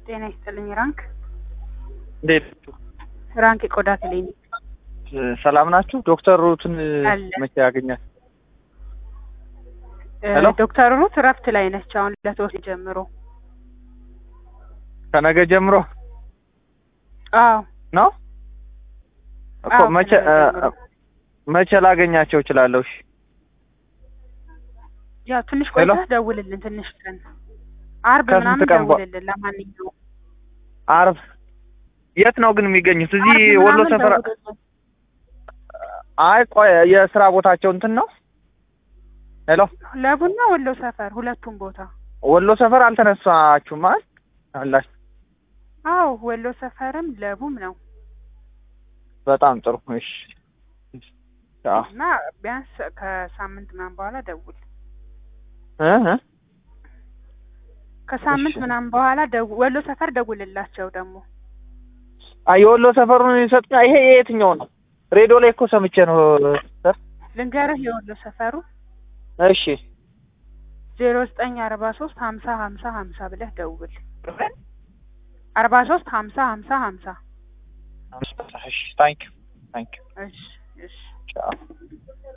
ጤና ይስጥልኝ። ራንክ እንዴት ራንክ የቆዳ ክሊኒክ ሰላም ናችሁ? ዶክተር ሩትን አለ። መቼ ያገኛል? እ፣ ሄሎ? ዶክተር ሩት እረፍት ላይ ነች አሁን ለተወሰነ ጀምሮ። ከነገ ጀምሮ አዎ ነው እኮ አዎ፣ መቼ ከነገ እ፣ ጀምሮ። መቼ ላገኛቸው እችላለሁ? እሺ ያው ትንሽ ሄሎ? ቆይተህ ደውልልን። ትንሽ ቀን አርብ ከስንት ምናምን ቀን በ- ደውልልን። ለማንኛውም አርብ የት ነው ግን የሚገኙት? እዚህ አርብ ወሎ ምናምን ሰፈር? ደውልልን። አይ ቆይ የስራ ቦታቸው እንትን ነው። ሄሎ ለቡና ወሎ ሰፈር ሁለቱም ቦታ። ወሎ ሰፈር አልተነሳችሁም አይደል? አላችሁ። አዎ ወሎ ሰፈርም ለቡም ነው በጣም ጥሩ። እሺ አዎ እና ቢያንስ ከሳምንት ምናምን በኋላ ደውል። እ እ ከሳምንት እሺ። ምናምን በኋላ ደው- ወሎ ሰፈር ደውልላቸው ደግሞ አይ የወሎ ሰፈሩን ይሰጡኛ። ይሄ የየትኛው ነው? ሬዲዮ ላይ እኮ ሰምቼ ነው ሰር። ልንገርህ የወሎ ሰፈሩ እሺ ዜሮ ዘጠኝ አርባ ሶስት ሀምሳ ሀምሳ ሀምሳ ብለህ ደውል። አርባ ሶስት ሀምሳ ሀምሳ ሀምሳ እሺ ታንክ ዩ ታንክ ዩ እሺ እሺ ቻው